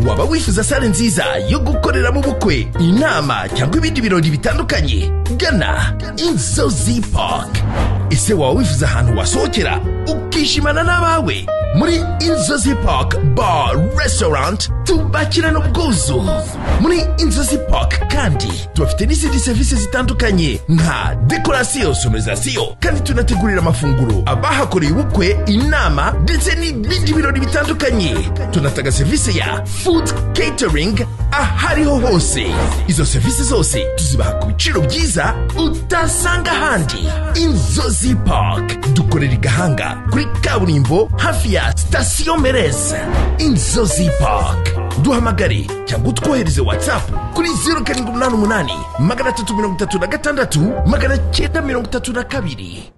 waba wifuza sale nziza yo gukoreramo ubukwe inama cyangwa ibindi birori bitandukanye gana inzozi park ese waba wifuza ahantu wasohokera ukishimana n'abawe muri inzozi park bar restaurant tubakirana ubwuzu muri inzozi park kandi tubafite n'izindi serivisi zitandukanye nka dekorasiyo sonorizasiyo kandi tunategurira amafunguro abahakoreye ubukwe inama ndetse n'ibindi birori bitandukanye tunatanga serivisi ya food catering ahariho hose izo serivisi zose tuzibaha ku biciro byiza utasanga ahandi inzozi park dukorera i gahanga kuri kaburimbo hafi ya sitasiyo mereze inzozi park duhamagare cyangwa utwohereze watsapu kuri zeru karindwi umunani umunani magana atatu mirongo itatu na gatandatu magana cyenda mirongo itatu na kabiri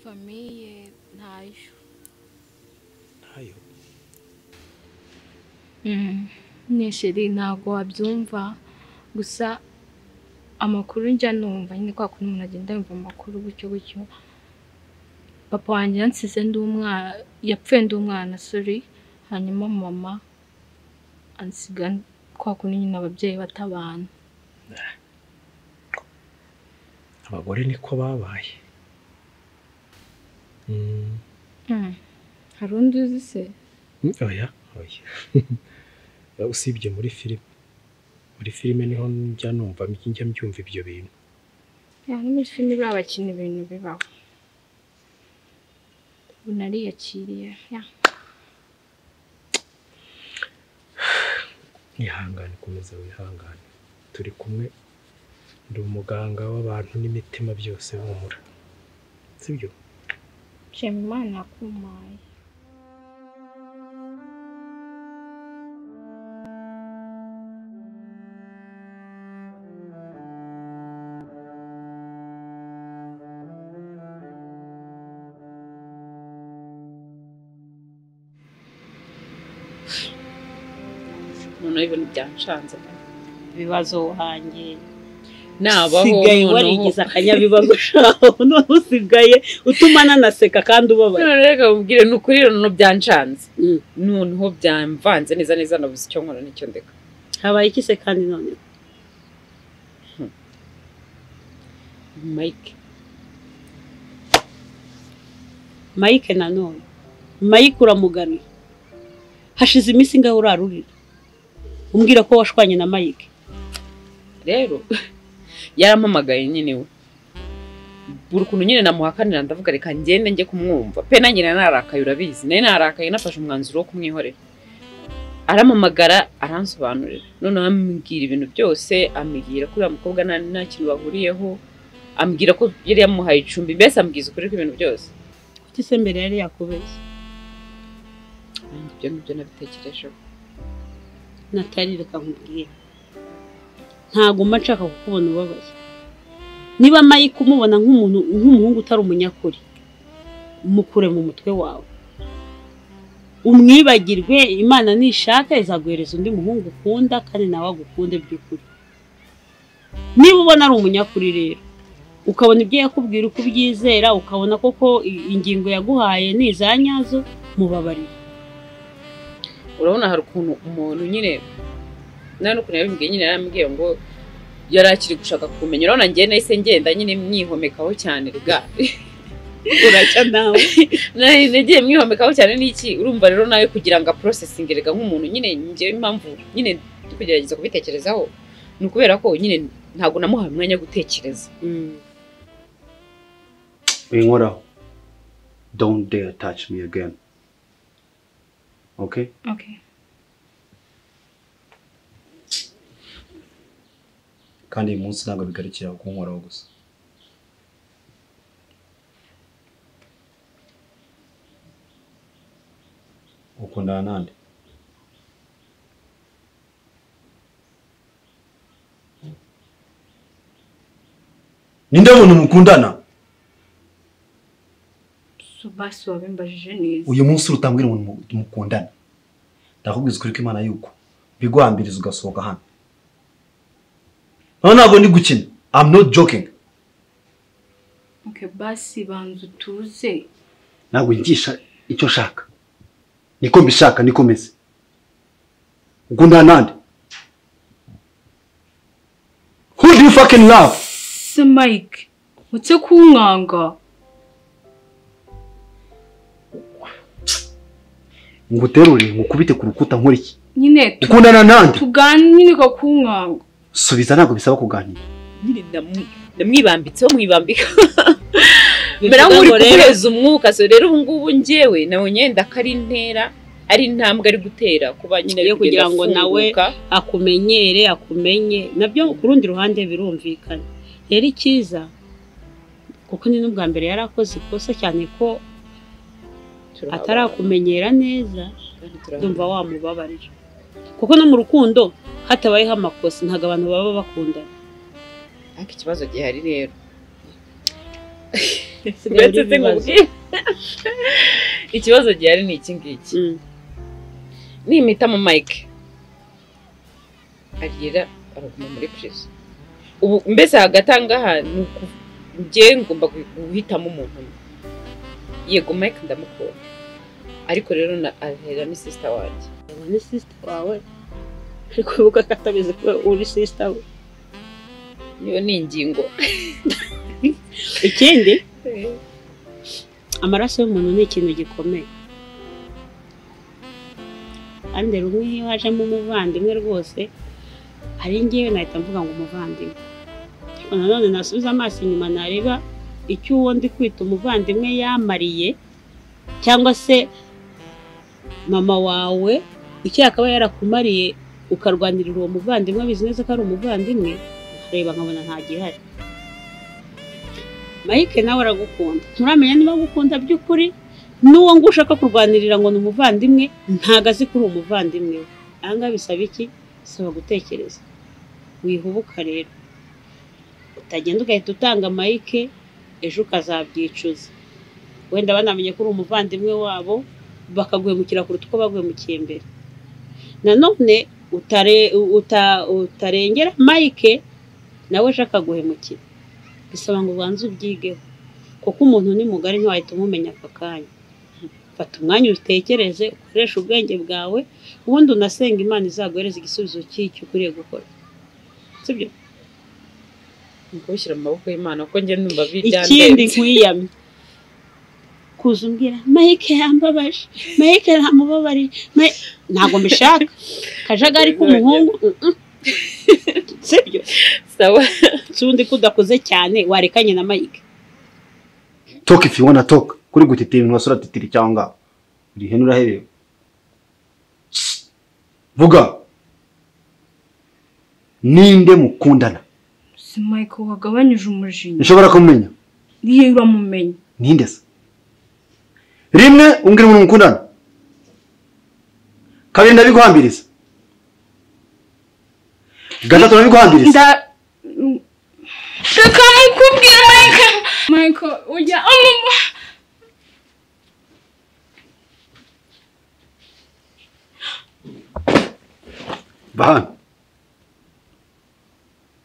famiye ntayo ntayo nisheri ntabwo wabyumva gusa amakuru njya numva nyine kwa kundi umuntu agenda yumva amakuru gutyo gutyo papa wanjye yansize ndi umwana yapfuye ndi umwana sori hanyuma mama ansiga kwa kundi nyine ababyeyi batabana abagore niko babaye Mm, Mm. hari undi uzi se mm, oya oya usibye muri filime muri filime niho njya numva njya mbyumva ibyo bintu Ya, no muri filime buriya bakina ibintu bibaho ubu nariyakiriye ya ihangane komeza wihangane turi kumwe ndi umuganga w'abantu n'imitima byose humura sibyo nshima imana yakumpaye noneho ibintu byanshanze ibibazo uhangiriye nabaho usigaye warigize akanyabibazo shaho noneho usigaye utuma nanaseka kandi ubabaye none reka ubwire ni ukuri noneho byanshanze Mm. noneho byamvanze neza neza nabuze icyo nkora n'icyo ndeka habaye iki se kandi none mike mike nanone mike uramugaruye hashize iminsi ngaho urarurira umbwira ko washwanye na mike rero yarampamagaye nyine we buri ukuntu nyine namuhakanira ndavuga reka ngende njye kumwumva pe nanjye nari nararakaye urabizi nari nararakaye nafashe umwanzuro wo kumwihorera arampamagara aransobanurira noneho ambwira ibintu byose ambwira ko uriya mukobwa nta nta kintu bahuriyeho ambwira ko yari yamuhaye icumbi mbese ambwiza ukuri kw'ibintu byose kuki se mbere yari yakubeshye Nanjye ibyo ngibyo nabitekerejeho natari reka nkubwire ntaguma nshaka kukubona ubabaye niba mike umubona nk'umuntu nk'umuhungu utari umunyakuri mukure mu mutwe wawe umwibagirwe imana nishaka izaguhereza undi muhungu ukunda kandi nawe agukunde by'ukuri niba ubona ari umunyakuri rero ukabona ibyo yakubwira uko ubyizera ukabona koko i- ingingo yaguhaye ni iza nyazo mubabarire urabona hari ukuntu umuntu nyine nta n'ukuntu yabimbwiye nyine yarambwiye ngo yari akiri gushaka kumenya urabona njye nahise ngenda nyine mwihomekaho cyane rega uracya nawe nari nagiye mwihomekaho cyane n'iki urumva rero nawe kugira ngo aporosesinge rega nk'umuntu nyine njye impamvu nyine ndi kugerageza kubitekerezaho ni ukubera ko nyine ntabwo namuhaye umwanya wo gutekereza binkoraho don't dare touch me again okay okay kandi uyu munsi ntabwo bigarukira kunkoraho gusa ukundana nande ninde muntu mukundana subasi wabimbajije neza uyu munsi urutambwira umuntu mu- mukundana ndakubwiza ukuri kw'imana yuko biguhambiriza ugasohoka hano noneho ntabwo ndi gukina i'm not joking oke basi banza utuze ntabwo ngisha icyo nshaka niko mbishaka niko meze ubwo nta nandi who do you fucking love se mike utse kunkanga nguterure ngukubite ku rukuta nkora iki nyine tu- ukundana nande tuganire ko kunkanga subiza ntabwo bisaba kuganira nyine ndamu- ndamwibambitseho mwibambika mbere Bivuga aho muri ngo rero- guheza umwuka so rero ubu ngubu njyewe nabonye yenda ko ari intera ari intambwe ari gutera kuba nyine ari Yo kugira kugenda ngo nawe- afunguka. akumenyere akumenye nabyo ku rundi ruhande birumvikana rero icyiza kuko ni n'ubwa mbere yari akoze ikosa cyane ko atarakumenyera neza Ndumva ndumva wamubabarira kuko no mu rukundo hatabayeho amakosa ntabwo abantu baba bakundana ariko ikibazo gihari rero Sigaye Uretse uri ibibazo. sinkubwire. ikibazo gihari ni iki ngiki Mm. nimita mu mike arira araguma muri prison ubu mbese hagati aha ngaha ni uku- njye ngomba gu- guhitamo umuntu umwe yego mike ndamukunda ariko rero na arira ni sisita wanjye Ngo ni sisita wawe ariko wibuka ko atabizi ko uri sisita we niyo ni ingingo ikindi amaraso y'umuntu ni ikintu gikomeye kandi rumwe iyo hajemo umuvandimwe rwose ari ngewe nahita mvuga ngo umuvandimwe ariko nanone nasubiza amaso inyuma nareba icyo uwo ndi kwita umuvandimwe yamariye cyangwa se mama wawe icyo yakaba yarakumariye ukarwanirira uwo muvandimwe abizi neza ko ari umuvandimwe reba nkabona nta gihari Mike nawe aragukunda nturamenya niba agukunda by'ukuri n'uwo ngo ushaka kurwanirira ngo ni umuvandimwe ntago azi ko uri umuvandimwe we ahangaha bisaba iki bisaba gutekereza wihubuka rero utagenda ugahita utanga Mike ejo ukazabyicuza wenda banamenye ko uri umuvandimwe wabo bakaguhemukira kuruta uko baguhemukiye mbere nanone utare, uta, utarengera Mike nawe ejo akaguhemukira bisaba ngo ubanze ubyigeho kuko umuntu ni mugari ntiwahita umumenya aka kanya fata umwanya utekereze ukoreshe ubwenge bwawe ubundi unasenga imana izaguhereza igisubizo cy'icyo ukwiriye gukora sibyo ni kubishyira mu maboko y'imana kuko njye numva ikindi bidandenze nkwiyamye kuza umbwira mike yambabaje mike yamubabariye Mike-" ntabwo mbishaka kajagari k'umuhungu mm, mm. sibyo sawa si undi kudakoze cyane warekanye na mike talk if you wanna talk kuri gutitira ibintu wasura titiri cyangwa ngaho uri hene urahereba Shh. vuga ninde mukundana se mike wagabanyije umujinya nshobora kumenya niyo uramumenye ninde se rimwe umbwira umuntu mukundana kabiri ndabiguhambiriza gatatu ndabiguhambiriza nda reka mukubwira mike mike ujya amuba bahana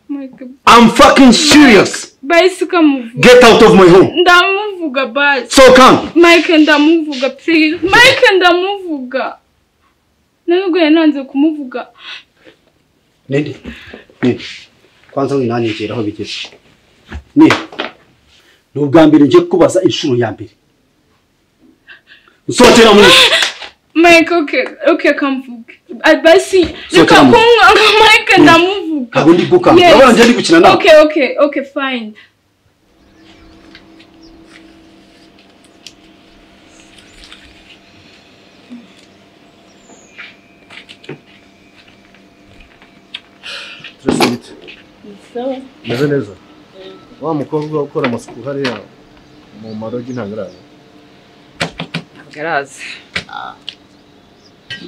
mike I'm fucking serious bahise ukamuvuga get out of my home ndamuvuga basi so come mike ndamuvuga please mike ndamuvuga nubwo yari nanze kumuvuga ninde ninde kwanza winanegera aho bigeze ni ni ubwa mbere ngiye kubaza inshuro ya mbere nsohokera muri mike oke oke kamvuge basi reka Sokera mu- kumwanga mike ndamuvuga ntabwo ndi gukanga Yes. urabona ngiye ndi gukina nawe oke oke oke fine Stress gute? Meze neza? Wa mukobwa ukora amasuku hariya mu marogi ntabwo araza. garaza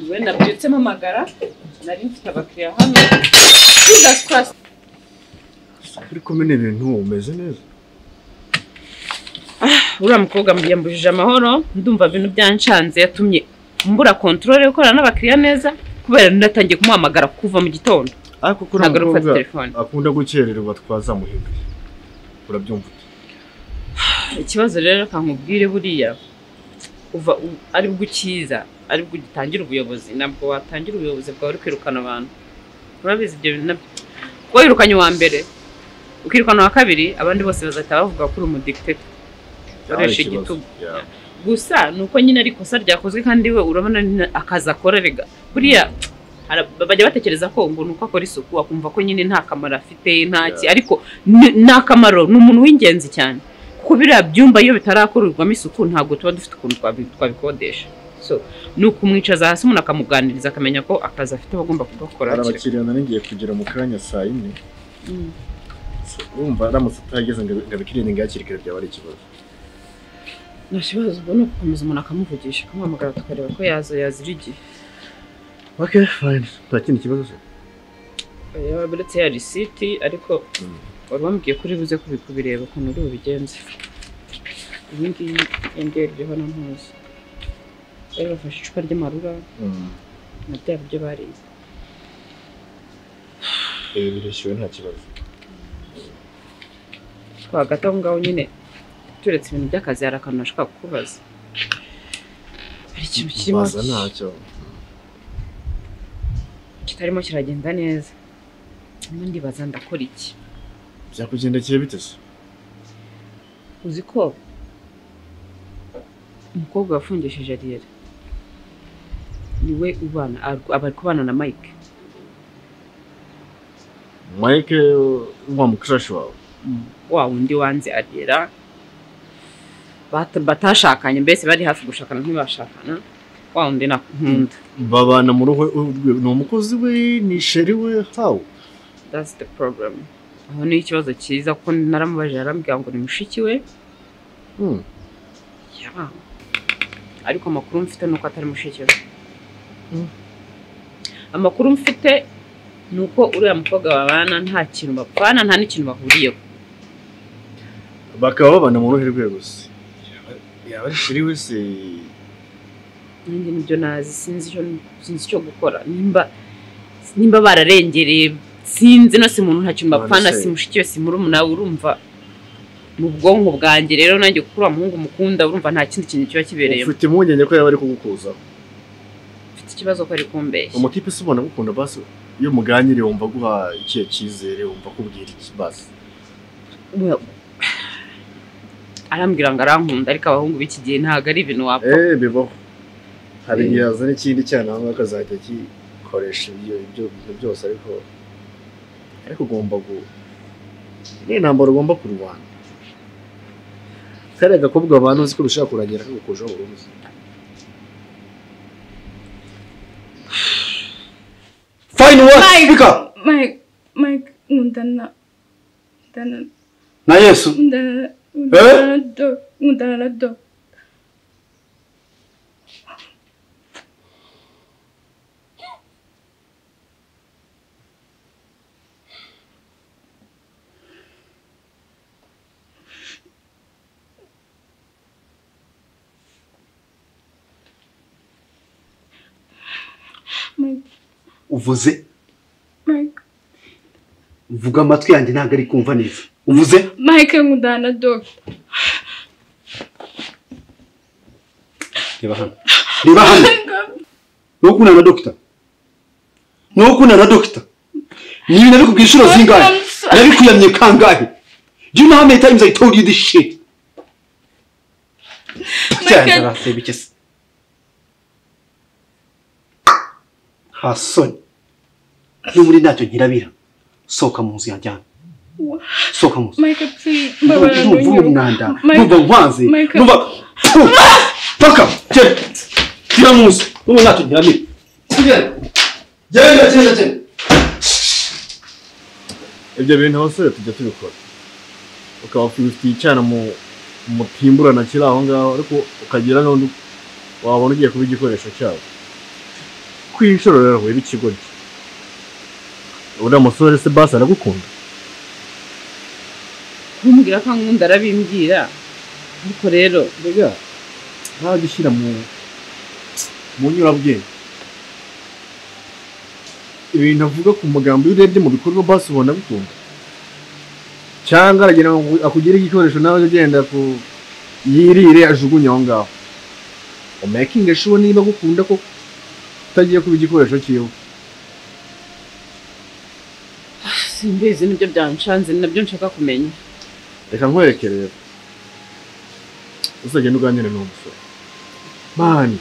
we nabyutsemo amagara nari mfite abakiriya hano jesus christ Uri kumwe n'ibintu umeze neza? uriya mukobwa yambujije amahoro ndumva ibintu byanshanze yatumye mbura kontrole yo gukorana n'abakiriya neza kubera natangiye kumuhamagara kuva mu gitondo Ariko kuri ntabwo ari gufata telefone akunda gukererwa twazamuhinduye. Urabyumva? ute? ikibazo rero reka nkubwire buriya uva u- aribwo ukiza aribwo ugitangira ubuyobozi ntabwo watangira ubuyobozi bwawe uri kwirukana abantu urabizi ibyo bintu nabyo kuba wirukanye uwa mbere ukirukana uwa kabiri abandi bose bazahita bavuga ko uri umudikitekita ukoresha igitugu gusa ni uko nyine ari ikosa ryakozwe kandi we urabona nyine akazi akora rega buriya ara- bajya batekereza ko ngo ni uko akora isuku akumva ko nyine nta kamaro afite ntaki ariko ni- ni akamaro ni umuntu w'ingenzi cyane kuko biriya byumba iyo bitarakorerwamo isuku ntabwo tuba dufite ukuntu twabi- twabikodesha so ni ukumwicaza hasi umuntu akamuganiriza akamenya ko akazi afite bagomba kugakora hari hakiri- abakiriya nari ngiye kugera mu kanya saa yine Mm. wumva aramutse utahageze ngo abikirinde ngo yakire kare byaba ari ikibazo nta kibazo ubwo ni ugukomeza umuntu akamuvugisha akamuhamagara tukareba ko yazo yazira igihe ok fine nta kindi kibazo se yaba uretse ya risiti ariko Mm. wari wambwiye ko uri buze kubi- kubireba ukuntu uri bubigenze iyi ngiyi yongera iriho na ntuzi bari bafashe icupa ry'amarura Mm. na bya biryo bariye ibi birishyuwe nta kibazo twagati aho ngaho nyine turetse ibintu by'akazi hari akantu nashaka kukubaza hari ikintu kirimo baza ntacyo kitarimo kiragenda neza Ndimo ndibaza ndakora iki byakugendekeye bite se uzi ko umukobwa wafungishije ariyeri niwe ubana ar- aba ari kubana na mike mike wa mukarashi wawe wa wundi wanze ariyera Bata- batashakanye mbese bari hafi gushakana ntibashakana wa wundi nakunda babana mu rugo rwe ni umukozi we ni sheri we hawe that's the problem aho niyo ikibazo cyiza kuko naramubajije arambwira ngo ni mushiki we Mm. Yeah. ariko amakuru mfite ni uko atari mushiki we Mm. amakuru mfite ni uko uriya mukobwa babana nta kintu bapfana nta n'ikintu bahuriyeho bakaba babana mu ruhe rwe gusa yaba ari sheri we se nanjye nibyo nazi sinzi icyo sinzi icyo gukora nimba nimba bararengereye sinzi no si muntu nta kintu bapfana None se- si mushiki we si murumuna we urumva mu bwonko bwanjye rero nanjye kuko uriya muhungu mukunda urumva nta kindi kintu kiba kibereyemo ufite impungenge ko yaba ari kugukuzaho mfite ikibazo ko ari kumbeshya umukipe se ubona agukunda basi iyo muganiriye wumva aguha ikihe cyizere wumva akubwira iki basi Well, arambwira ngo arankunda ariko abahungu b'iki gihe ntabwo ari ibintu wapfa eee bibaho hari igihe yazana ikindi cyana aho ngaho akazajya gikoresha ibyo ibyo bintu byose ariko ariko ugomba gu ni intambara ugomba kurwana kariya gakobwa abantu uzi ko bishobora kurangira kagukujeho burundu fayini wati bika mike mike nkundana nkundana na yesu nkundana nkundana na do nkundana na do mike uvuze mike vuga amatwi yanjye ntabwo ari kumva neza uvuze mike nkundana na do reba hano reba hano ni ukunda na dogita ni ukunda na dogita ni ibintu ariko ku inshuro zingahe nabikuyamye kangahe do you know how many times i told you this shit cyane araseba iki se nta soni n'ubundi ntacyo girabira sohoka mu nzu yanjye hano sohoka mu nzu mike please mbabara numva ntunyiruka umwanda Mike- numva nkwanze Mike- numva paka genda tira mu nzu numva ntacyo gihamira genda genda genda genda ibyo bintu abasore tujya tubikora ukaba ufitiye icyana mu mutimburana kiri aho ngaho ariko ukagira n'undi wabona ugiye kuba igikoresho cyabo ku inshuro rero wiba ikigoryi uriya musore se basi aragukunda kumbwira ko ankunda arabimbwira ariko rero mbega ntawe gushyira mu mu nyurabwenge ibintu avuga ku magambo iyo urebye mu bikorwa basi ubona agukunda cyangwa aragira ngo akugire igikoresho nawe ugenda ku yirire ajugunye aho ngaho umakinge shuwa niba agukunda ko utagiye kuba igikoresho cyiwe simbizi nibyo byanshanze ni nabyo nshaka kumenya reka nkwereke rero uzagenda uganire n'uwo musore mani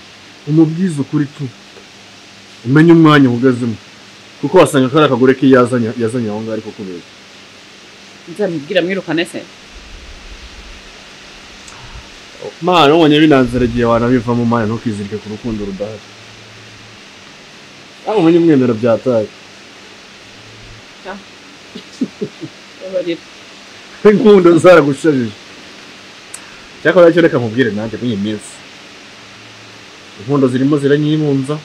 umubwize ukuri tu umenye umwanya uhagazemo kuko wasanga kari akagore ke yazanye yazanye aho ngaho ariko kureba nzamubwira mwirukane se mani ubonye binanziragiye wanabivamo mani ntukizirike ku rukundo rudahari aho umenye umwemero byataye babarira inkundo zaragusharije cyakora cyo reka nkubwire nanjye muri iyi minsi inkundo zirimo ziranyibunza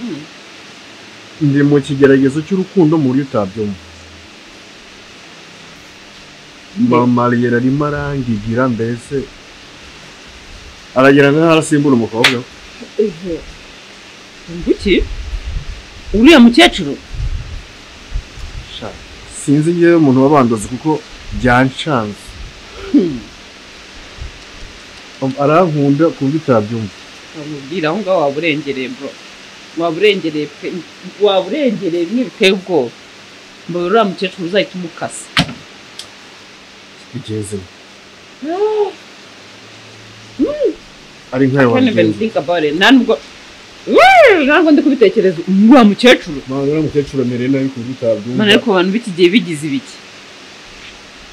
Mm. ndi mu kigeragezo cy'urukundo mu buryo utabyumva mamariyeri arimo arangigira mbese aragira nk'aho arasimbura umukobwa we. iki uriya mukecuru Sha, sinzi ngewe umuntu wabanduzi kuko byanshanze arankunda ku buryo utabyumva bamubwira aho ngaho waba urengereye bro waba urengereye pe waba urengereye bimwe biteye ubwoba mbona uriya mukecuru uzahita umukasa igeze ari nkayo can't even wabigenza think about it nta nubwo Wee! nta nubwo ndi kubitekereza uriya mukecuru mwana w'umukecuru amereye nabi ku buryo utabyumva mana ariko abantu b'iki gihe bigize ibiki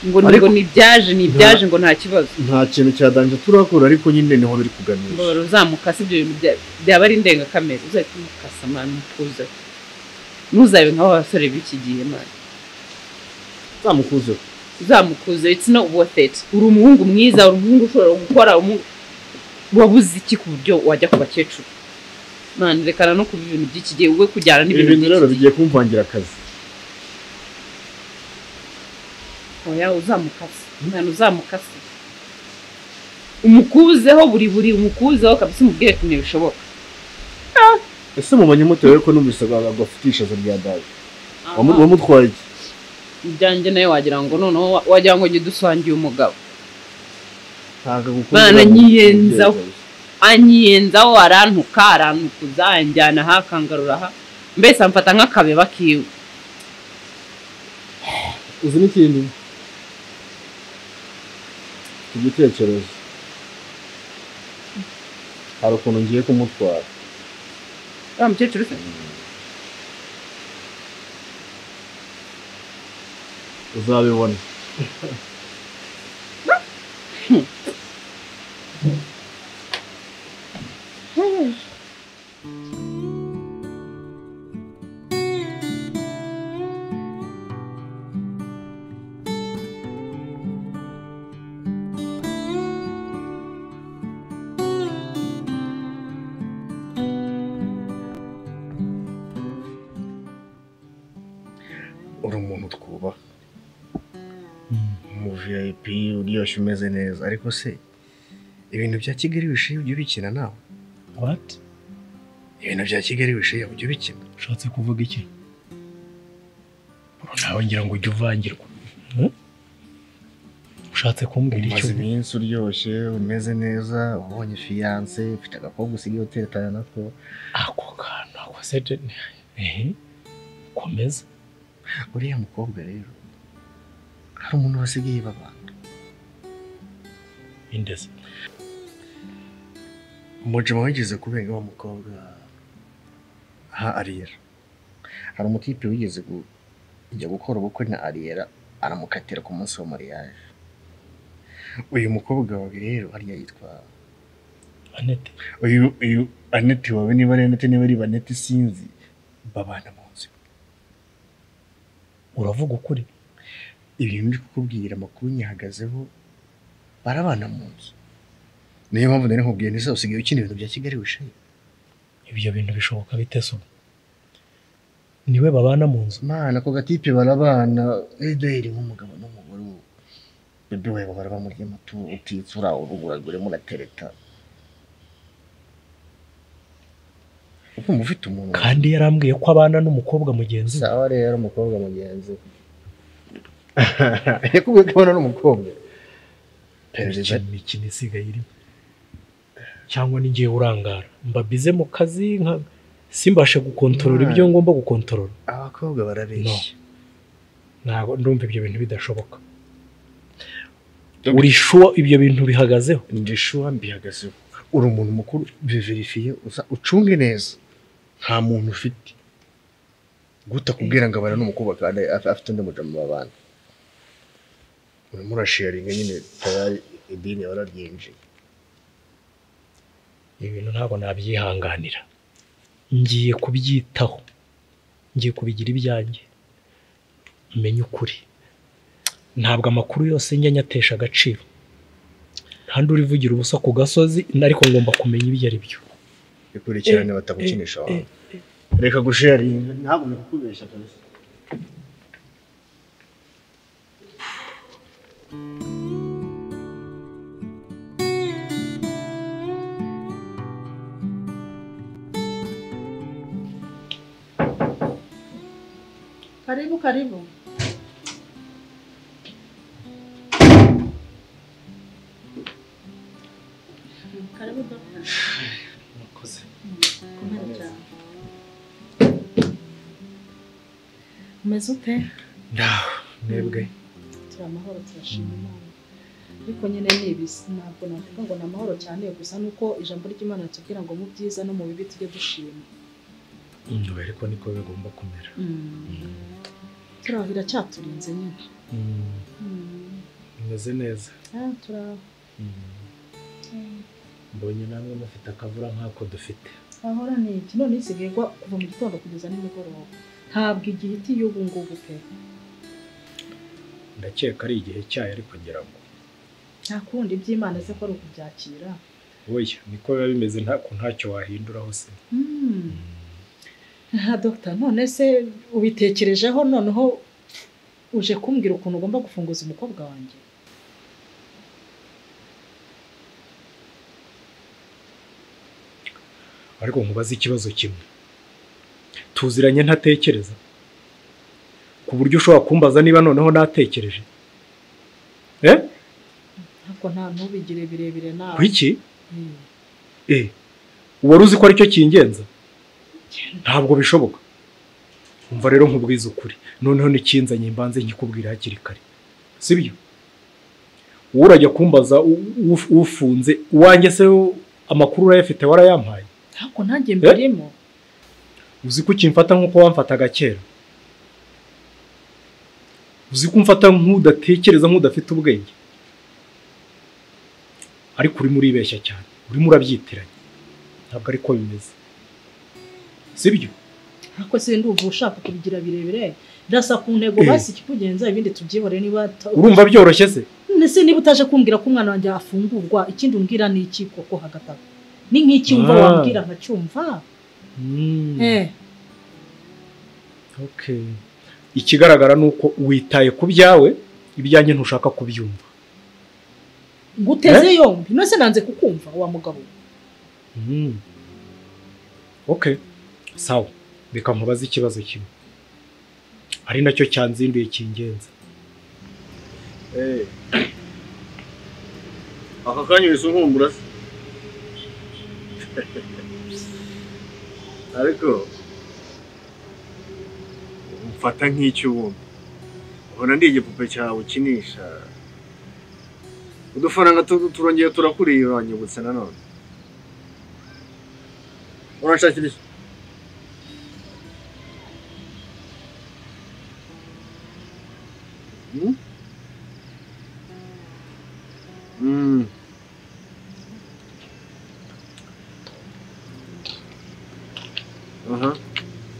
ngo ni- Ariko- ngo nibyaje nibyaje ngo nta kibazo nta kintu cya danje turakora ariko nyine niho biri kuganisha mbabara uzamukasa ibyo bintu bya- byaba ari indengakamere uzahita umukasa mwana mutuze ntuzabe nk'abo basore b'iki gihe mwana zamukuzeho uzamukuze it's not worth it uri umuhungu mwiza uri umuhungu ushobora gukora umuhungu wabuze iki ku buryo wajya ku bakecuru mwana rekana no kuba ibintu by'iki gihe we kujyana ibi n'ibintu bintu rero by'iki gihe bigiye kumvangira akazi oya uzamukase mwana uzamukase umukuzeho buri buri umukuzeho kabisa umubwire ati ntibishoboka ese mumanye mutewe ko numvise agafutishazo rya dawe Wamu- wamutwaye iki ibyanjye nawe wagira ngo noneho wa- wagira ngo njye dusangiye umugabo ntabwo agukunda Bana nyiyenza. nyiyenza. anyiyenzaho arantuka arantukuza anjyana aha akangarura aha mbese amfata nk'akabeba kiwe uzi n'ikindi iki gitekerezo hari ukuntu ngiye kumutwara uriya mukecuru se uzabibona uri umuntu twubaha mu vip uryoshye umeze neza ariko se ibintu bya kigali bishiye ujya ubikina nawe wati ibintu bya kigali bishiye ujya ubikina ushatse kuvuga iki nawe ngira ngo ujye uvangirwa Hmm? ushatse kumbwira icyo umaze iminsi uryoshye umeze neza ubonye fiyanse ufite agakobwa usigaye utekana nako ako kantu ako sete ehe komeza uriya mukobwa rero hari umuntu wasigaye babana indeze umujima wigeze kubenga wa mukobwa aha ariyera hari umutipe wigeze kujya gukora ubukwe na ariyera aramukatira ku munsi wa mariage uyu mukobwa wawe rero hariya yitwa anete uyu uyu aneti wawe niba ari aneti niba ari baneti sinzi babana mu nzu uravuga ukuri ibintu ndi kukubwira amakuru nyihagazeho barabana mu nzu niyo mpamvu nari nkubwiye neza usigaye ukina ibintu bya kigali wishaye ibyo bintu bishoboka bite so niwe babana mu nzu Mana ako gatipe barabana ederi nk'umugabo n'umugore ubu bebe we bahora bamurya amatu utitsura uruguragure muratereta ukumva ufite umuntu kandi yarambwiye ko abana n'umukobwa mugenzi we sawa rero umukobwa mugenzi yakubwiye ko abana n'umukobwa iperereza imikino isigaye irimo cyangwa n'igihe urangara mbabize mu kazi nka simbashe gukontorora ibyo ngomba gukontorora abakobwa barabeshya ntabwo ndumva ibyo bintu bidashoboka uri shuwa ibyo bintu bihagazeho ndi shuwa mbihagazeho uri umuntu mukuru biverifiye uza ucunge neza nta muntu ufite guta kubwira ngo abana n'umukobwa kandi af- afite undi mujama mu babana urimo urashiyaringa nyine tayari idini wararyinjiye ibi bintu ntabwo nabyihanganira ngiye kubyitaho ngiye kubigira ibyanjye menye ukuri ntabwo amakuru yose njya nyatesha agaciro nta n'uri uvugira ubusa ku gasozi ariko ngomba kumenya ibyo ari byo bikurikirane batagukinisha abantu reka gushiyaringa ntabwo nakukubeshya kabisa Karibu, karibu. Karibu dada. Habari yako? Umeze ute? ndaho mwebwe Turi amahoro turashima Imana. Ariko nyine ni ibisi ntabwo navuga ngo ni amahoro cyane gusa nuko ijambo ry'Imana ritubwira ngo mu byiza no mu bibi tujye dushima. ndebe ariko niko bigomba kumera Turi aho biracyaturinze nyine. Mm, bimeze neza Ah, turi aho. mbonye namwe mufite akavura nk'ako dufite ahora ni iki none isigaye igwa kuva mu gitondo kugeza nimugoroba ntabwo igihe iti y'ubu ngubu pe ndakeka ari igihe cyayo ariko ngira ngo nta kundi iby'imana se ko ari ukubyakira oya niko biba bimeze ntako ntacyo wahinduraho se Hmm. aha dogita none se ubitekerejeho noneho uje kumbwira ukuntu ugomba gufunguza umukobwa wanjye ariko nkubaze ikibazo kimwe tuziranye ntatekereza ku buryo ushobora kumbaza niba noneho natekereje eh ntabwo nta ntubigire birebire nawe kuki Hmm. eh wari uzi ko aricyo kingenza ntabwo bishoboka umva rero nkubwiza ukuri noneho n'ikinzanye mbanze nkikubwira hakiri kare sibyo wowe urajya kumbaza u- u- ufunze uwanjye se wo amakuru urayafite warayampaye ntabwo ntange mbirimo uzi ko ukimfata nk'uko wamfataga kera uzi ko umfata nk'udatekereza nk'udafite ubwenge ariko urimo uribeshya cyane urimo urabyitiranya ntabwo ariko bimeze sibyo ariko se ndumva ushaka kubigira birebire birasa ku ntego Eh. basi ikikugenza ibindi tubyihore niba ta- urumva byoroshye se Ese niba utaje kumbwira ko umwana wanjye yafungurwa ikindi umbwira ni iki koko hagati aho ni nk'icyumva Ah. wambwira nkacyumva eh Okay. ikigaragara ni uko witaye ku byawe ibyanjye ntushaka kubyumva nguteze yombi nose nanze kukumva wa mugabo Mm. okay sawa reka nkubaze ikibazo kimwe ari nacyo cyanzinduye kingenza Eh. aka kanya uhise unkumbura se ariko mfata nk'icyuma ubona ndi igipupe cyawe ukinisha udufaranga tu- turongeye turakuriye uranyibutse nanone uranshakira iki Hmm? Mm. Aha,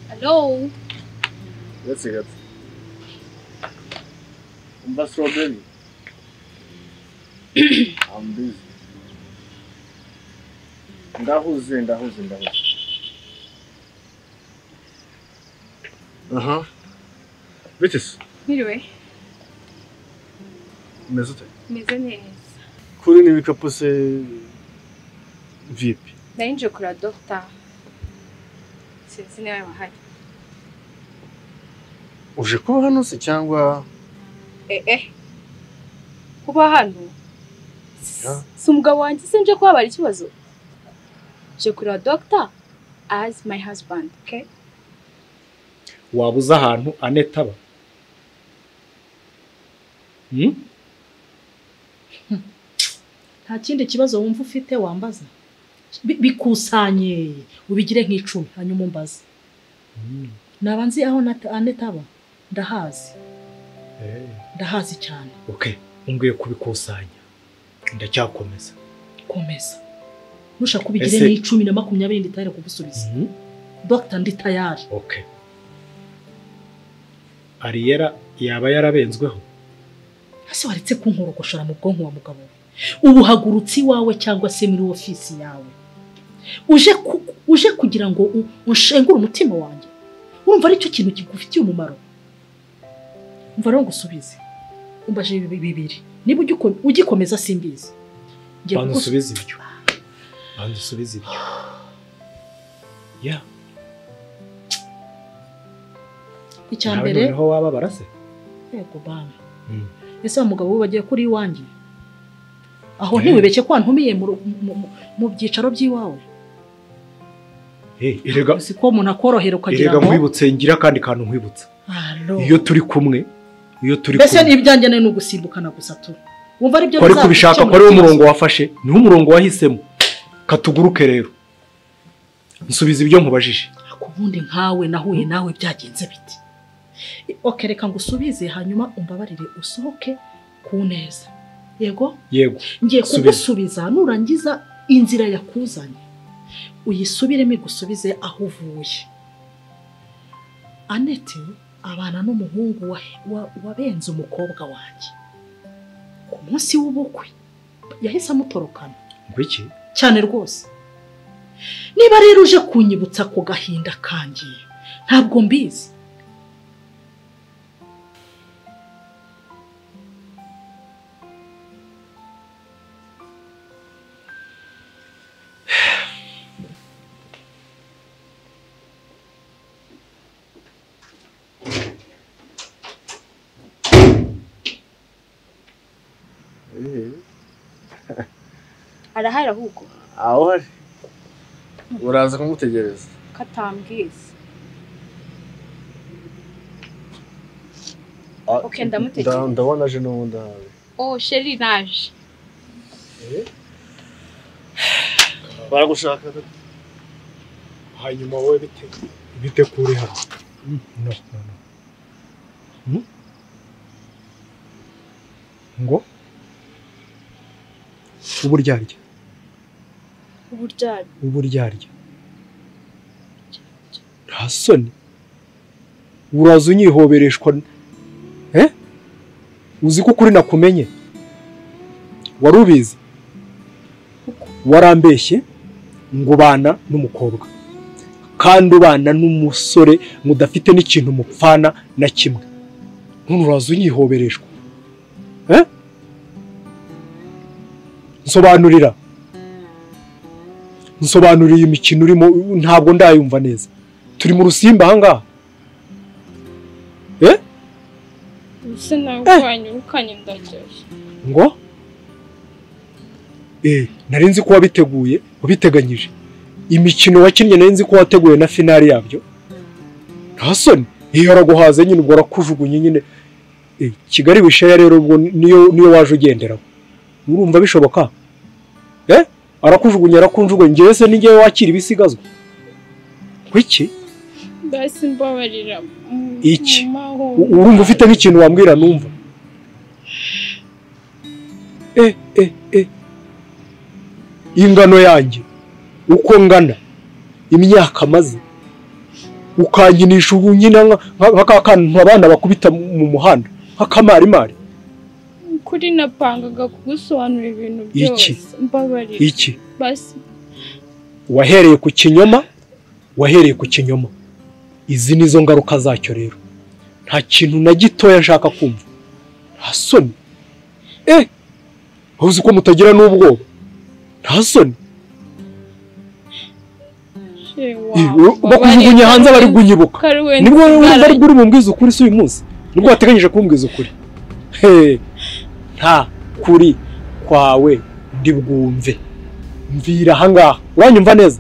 Hello. ndetse gato. Umva strawberry. I'm busy. Ndahuze, ndahuze, ndahuze. Aha. Bitches, Miriwe, umeze ute? meze neza. Kuri n'ibikapu se vipi? Ndayinje kura dogita. Sinzi niba wahari. uje kuba hano se cyangwa Eh eh. Kuba hano si umugabo wanjye se nje kubabara ikibazo nje kureba dogita as my husband okay waba uzi ahantu aneta aba Hmm? nta kindi kibazo wumva ufite wambaza Bi- bikusanye ubigire nk'icumi hanyuma umbaze naba nzi aho Nata- aneta aba ndahazi Eh, ndahazi cyane okay umbwiye kubikusanya ndacyakomeza komeza ntushaka ubigire Ese- n'icumi na makumyabiri nditayari kugusubiza Mhm. dogita ndi tayari okay ariyera yaba yarabenzweho ese waretse kunkorogoshora mu bwonko wa mugabo we ubu hagurutse iwawe cyangwa se muri ofisi yawe uje ku- uje kugira ngo u- unshengure umutima wanjye urumva aricyo kintu kigufitiye umumaro umva rero ngusubize umbaje ibi bibiri niba ugiko- ugikomeza simbizi Ngiye banza kugusu- usubize ibyo banza usubize ibyo ya icya nawe mbere noneho wababara se yego bana Mm. ese wa mugabo we bagiye kuri iwanjye aho ntiwibeshye ko wantumiye mu ru- mu- mu- mu byicaro by'iwawe Eh, erega si ko umuntu akorohera ukagira erega ngo nkwibutse ngira akandi kantu nkwibutsa Alo. iyo turi kumwe iyo turi mbese kumwe ibyanjye ni ugusimbukana gusa tu wumva aribyo kwari bizakemura kubishaka ko ari wo ikibazo. murongo wafashe niho umurongo wahisemo katuguruke rero nsubiza ibyo nkubajije ku bundi nkawe nahuye nawe byagenze biti oke reka ngo usubize hanyuma umbabarire usohoke ku neza yego yego ngiye Subiza. kugusubiza nurangiza inzira yakuzanye uyisubiremo igusubize aho uvuye anete abana n'umuhungu wa- wa- wabenze umukobwa wanjye ku munsi w'ubukwe yahise amutorokana ngo iki cyane rwose niba rero uje kunyibutsa ku gahinda kanjye ntabwo mbizi arahari ahubwo aho hari uraza kumutegereza katambwiza Ah, Okay, ndamutegereje. nda- ndabona aje n'ubundi ahawe oh sheri naje baragushaka hanyuma wowe bite bite kuri hano no no no Hmm? ngo uburyarya uburyari uburyarya nta soni uraza unyihobereshwa eh? uzi ko ukuri nakumenye wari ubizi warambeshye ngo ubana n'umukobwa kandi ubana n'umusore mudafite n'ikintu mupfana na kimwe none uraza unyihobereshwa eh? nsobanurira nsobanurira iyi mikino urimo ntabwo ndayumva neza turi mu rusimba ahangaha ndetse nawe wanyirukanye ndageje ngo eh nari nzi ko wabiteguye wabiteganyije imikino wakinnye nari nzi ko wateguye na finali yabyo nta soni iyo araguhaze nyine ubwo arakujugunye nyine Eh, kigali wisheya rero ubwo niyo niyo waje ugenderaho urumva bishoboka eh arakujugunye arakunjugunye ngewe se ningewe wakira ibisigazwa kwiki mbese mbabarira mm, Iki? mamaho. U- urumva ufite nk'ikintu wambwira numva e e e ingano yanjye uko ngana imyaka maze ukankinisha ubu nyine nka- nka- nka ka kantu abana bakubita mu- mu muhanda nk'akamarimari kuri napangaga kugusobanurira ibintu Iki? byose mbabarira iki basi wahereye ku kinyoma wahereye ku kinyoma izi nizo ngaruka zacyo rero nta kintu na gitoya nshaka kumva nta soni eh waba uzi ko mutagira n'ubwoba nta soni sheri Eh, wawe we- bakujugunya hanze bari kunyibuka kari wenda nibwo wowe uzara- bari buri bumbwize ukuri si uyu munsi nibwo wateganyije kumbwiza ukuri he nta kuri kwawe ndibwumve mvira ahangaha uranyumva neza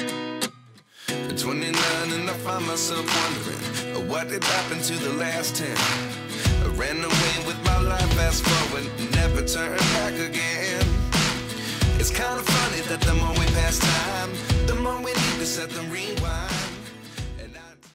At 29 and I find myself wondering uh, what did happen to the last 10. I ran away with my life, fast forward, never turn back again. It's kind of funny that the more we pass time, the more we need to set the rewind.